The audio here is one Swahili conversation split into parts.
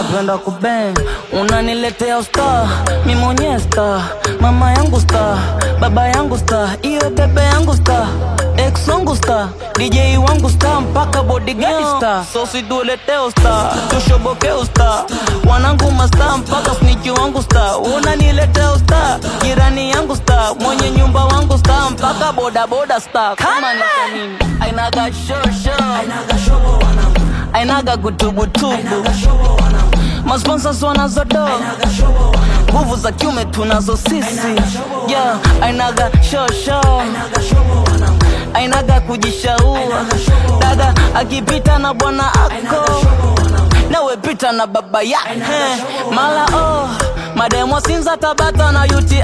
napenda kubeng unaniletea usta mi mwenyewe sta mama yangu sta baba yangu sta iyo bebe yangu sta ex wangu sta dj wangu sta mpaka bodigadi sta so situletee usta tushoboke usta wanangu masta mpaka sniki wangu sta unaniletea usta jirani yangu sta mwenye nyumba wangu sta mpaka bodaboda sta kama nika nini ainaga shosho ainaga gutubutubu masponsors wanazodo nguvu za kiume tunazo sisi yeah, ainaga shosho ainaga kujishaua dada akipita na bwana ako nawe pita na baba yake mala oh mademwa sinza tabata na uti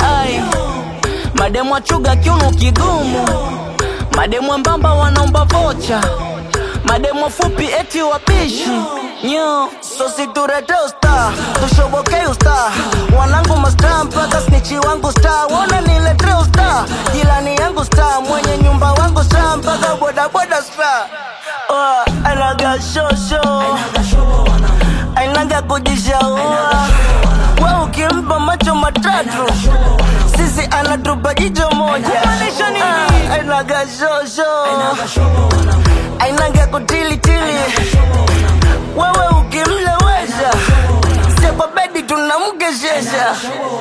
mademwa chuga kiuno kigumu mademwa mbamba wanaomba vocha mademo fupi eti wabishi nyo so siturete usta tushoboke usta wanangu masta mpaka snichi wangu sta wona nilete usta jilani yangu sta mwenye nyumba wangu sta mpaka bodaboda sta oh, anaga shosho ainaga kujishaua we ukimpa macho matatu sisi anatupa jicho moja Ah, ainaga shosho ainaga kutilitili wewe ukimlewesha sepa bedi tunamkeshesha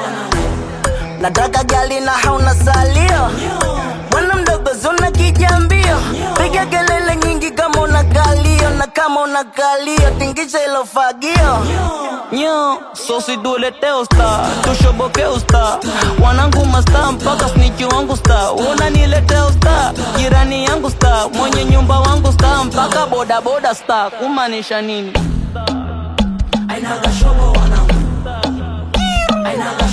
nataka gali na hauna salio bwana mdogo zuna kijambio piga kelele nyingi kama una kalio na kama una kalio tingisha ilo fagio nyo so situletee usta tushoboke usta wanangu masta mpaka sniki wangu sta unaniletea usta jirani yangu sta mwenye nyumba wangu sta mpaka bodaboda sta kumaanisha nini Ainaga shobo wanangu Ainaga